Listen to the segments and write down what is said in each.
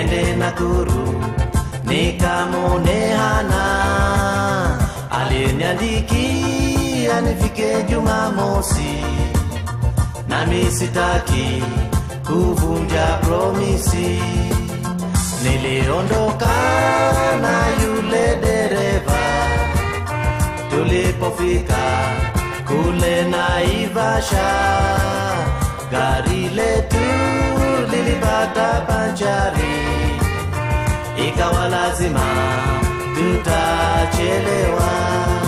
nende Nakuru nikamwone Hana, aliniandikia nifike Jumamosi, nami sitaki kuvunja promisi. Niliondoka na yule dereva tulipofika kule Naivasha, gari letu lilipata banjari, ikawa lazima tutachelewa.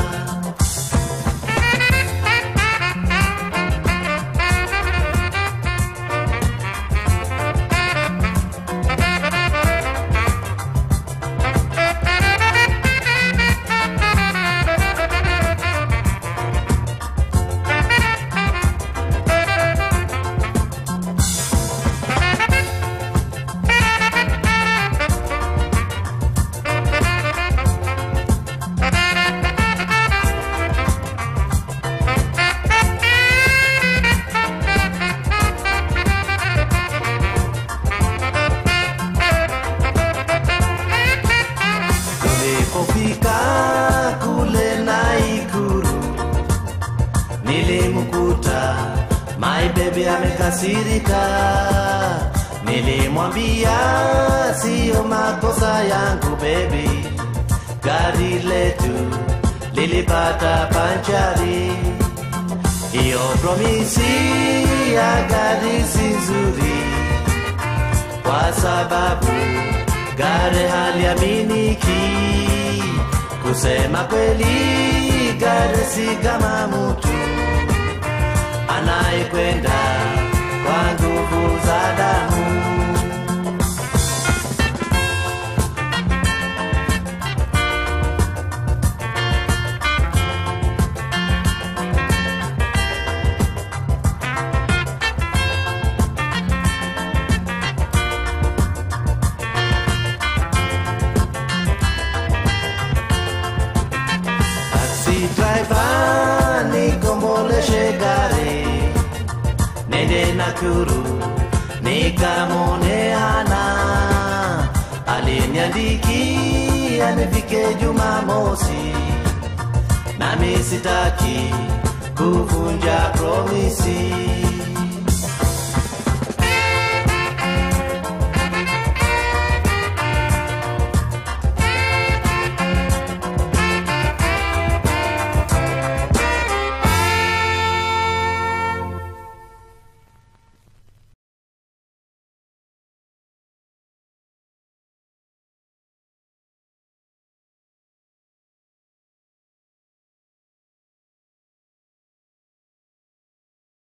Tulipofika kule Naikuru, nilimkuta my baby amekasirika. Nilimwambia siyo makosa yangu baby, gari letu lilipata panchari. Hiyo promisi ya gari si nzuri kwa sababu gari haliaminiki. Kusema kweli, gari si kama mtu anayekwenda kwa nguvu za damu. Taxi driver nikomboleshe gari nende Nakuru nikamwone Hana, aliniandikia nifike Jumamosi, nami sitaki kuvunja promisi.